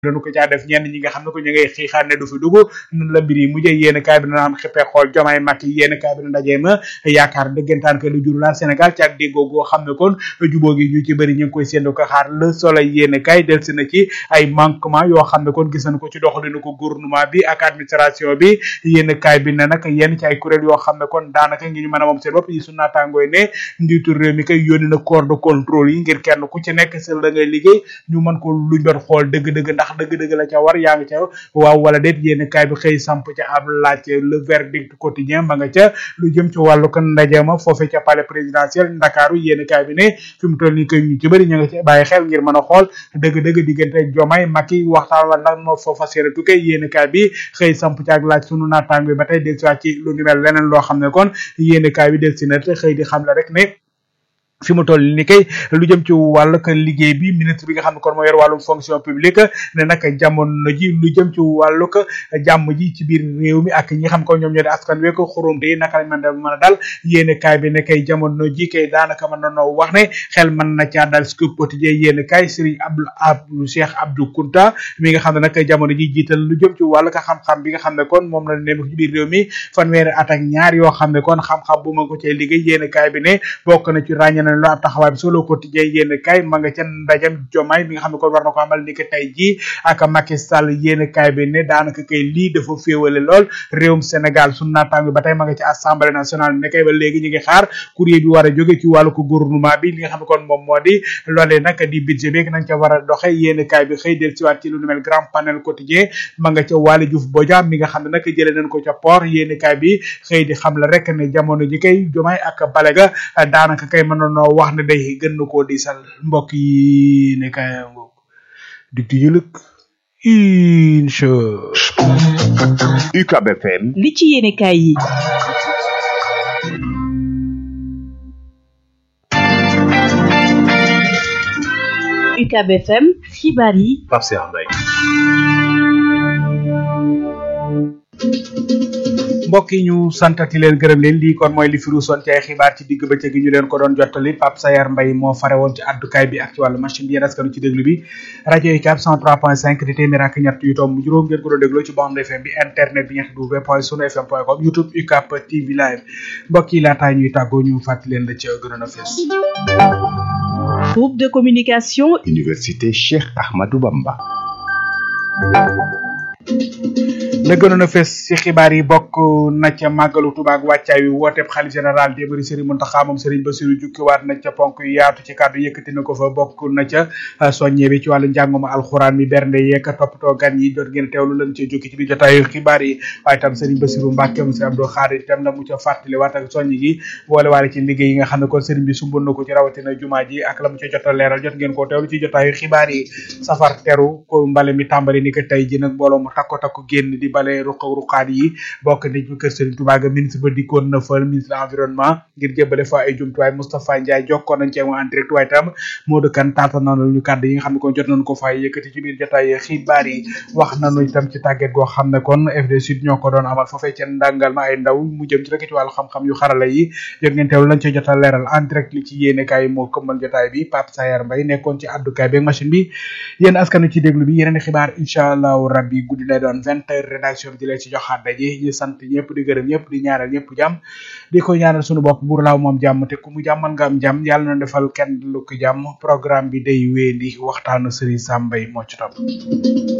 dañu ko caa def ñenn ñi nga xam ne ko ñu ngay xiixaan ne du fi dugg nan la mbir yi mujjee yéen kaay bi dana am xippee xool jomaay Macky yéen kaay bi na ndaje ma yaakaar dëggantaan ke lu jur laal Sénégal ci ak déggoo goo xam ne kon jubóo gi ñu ci bëri ñu ngi koy séndu ko xaar le soleil yéen kaay del si na ci ay manquement yoo xam ne kon gis nañ ko ci doxalinu ko gouvernement bi ak administration bi yéen kaay bi ne nag yenn ci ay kuréel yoo xam ne kon daanaka ngi ñu mën a moom seen bopp yi su naataangooy ne njiitu réew mi kay yónni na corps de contrôle yi ngir kenn ku ci nekk sel da ngay liggéey ñu mën ko luñ doon xool dëgg-dëgg ndax dëgg-dëgg la ca war yaa ngi ca waaw wala déet yéen kaay bi xëy samp ca ab laaj le verdict quotidien ma nga ca lu jëm ci wàllu kon ndaje ma foofe ca palais présidentiel ndakaaru yéen kaay bi ne fi mu toll nii koy ñu ci bëri ñu nga ci bàyyi xel ngir mën a xool dëgg-dëgg diggante Diomaye Macky waxtaan wa lan moo foofa seere tukkee yéen kaay bi xëy samp ca ak laaj sunu naataang bi ba tey del si waat ci lu ni mel leneen loo xam ne kon yéen kaay bi del si na te xëy di xam la rek ne fi mu toll ni kay lu jëm ci wàllu ka liggéey bi ministre bi nga xam ne kon moo yor wàllum fonction publique ne nag jamono ji lu jëm ci wàllu ka jàmm ji ci biir réew mi ak ñi xam ko ñoom ñoo di askan wi ko xurumte yi naka lañ mën a mën a dal yéene kaay bi ne kay jamono ji kay daanaka mën nanoo wax ne xel mën na caa dal scoop quotidien yéene kaay Serigne Abdou Abdou Cheikh Abdou Kounta mi nga xam ne nag jamono ji jiital lu jëm ci wàllu ka xam-xam bi nga xam ne kon moom la ne ci biir réew mi fanweeri at ak ñaar yoo xam ne kon xam-xam bu ma ko cee liggéey yéene kaay bi ne bokk na ci ràññe lu ab taxawaay bi solo quotidien yéen kay ma nga ca ndajam jomaay mi nga xam ne kon war na ko amal ni ki tey jii ak Macky Sall yéen kay bi ne daanaka kay lii dafa féewale lool réewum Sénégal sunu naataango ba tey ma nga ci assemblée nationale ne kay ba léegi ñu ngi xaar courrier bi war a jóge ci wàllu ko gouvernement bi li nga xam ne kon moom moo di loolee nag di budget bi nañ ca war a doxe yéen kay bi xëy del siwaat ci lu nu mel grand panel quotidien ma nga ca Waly Diouf Bodian mi nga xam ne nag jëlee nañ ko ca port yéen kay bi xëy di xam la rek ne jamono ji kay jomaay ak balega daanaka kay mënoon wax ne day gën na koo diisal mbokk yi ne kay ngoog di tijulëk incha UCAB FM li ci yéene kaay yi UCAB FM xibaar yi Pape Cheikh Mbaye mbokk yi ñu santati leen gërëm leen lii kon mooy li fi ruusoon ci ay xibaar ci digg bëccëg gi ñu leen ko doon jottali Pape Sayar Mbaye moo fare woon ci addukaay bi ak ci wàllu machine bi yéen askanu ci déglu bi rajo UCAB 103.5 di téeméer ak ñett yu tomb juróom ngeen ko doon dégloo ci bande FM bi internet bi ñetti w point sunu fm point com youtube UCAB TV live mbokk yi laataa ñuy tàggoo ñu fàttali leen la ci gënoon a fees groupe de communication Université Cheikh Ahmadou Bamba la gënoon a fees ci xibaar yi bokk na ca màggalu Tuubaa ak wàccaay wi wooteeb xalif général des mourides Serigne Mountakha moom Serigne Bassirou jukkiwaat na ca ponk yu yaatu ci kàddu yëkkati na ko fa bokk na ca soññe bi ci wàllu njàngum alxuraan mi bernde yeeg toppatoo gan yi jot ngeen teewlu lan ci jukki ci biir jotaayu xibaar yi waaye tam Serigne Bassirou Mbacke mu Serigne Abdou Khadir tam la mu ca fàttali waat ak soññ gi boole waale ci liggéey yi nga xam ne kon Serigne bi sumbal na ko ci rawatina jumaa ji ak la mu ca jot a leeral jot ngeen ko teewlu ci jotaayu xibaar yi safar teru ko mbale mi tàmbali ni ko tey ji nag mbooloo mu takko takko génn di bale ruq ruqaat yi bokk nañ ci kër Serigne Touba ga ministre ba dikkoon na fa ministre environnement ngir jëbale fa ay jumtuwaay Moustapha Ndiaye jokkoon nañ ci moom en direct waaye tam Modou Kane taata nañu ñu kàddu yi nga xam ne kon jot nañ ko fay yëkkati ci biir jotaay xibaar yi wax nañu itam ci tàgget goo xam ne kon FD Sud ñoo ko doon amal foofee ca ndàngal ma ay ndaw mu jëm ci rek ci wàllu xam-xam yu xarala yi yëg ngeen teewlu lañ ci jot a leeral en direct li ci yéene kaay moo këmmal jotaay bi Pape Sayar Mbaye nekkoon ci àddukaay bi machine bi yéen askanu ci déglu bi yeneen xibaar incha allahu rabbi guddi lay doon vingt heures rédaction bi di leen ci joxaat daje ñu sant ñëpp di gërëm ñëpp di ñaanal ñëpp jàmm di ko ñaanal suñu bopp buur laaw moom jàmm te ku mu jàmmal nga am jàmm yàlla na defal kenn lu ko jàmm programme bi day wéy di waxtaanu Serigne Sam Mbaye moo ci topp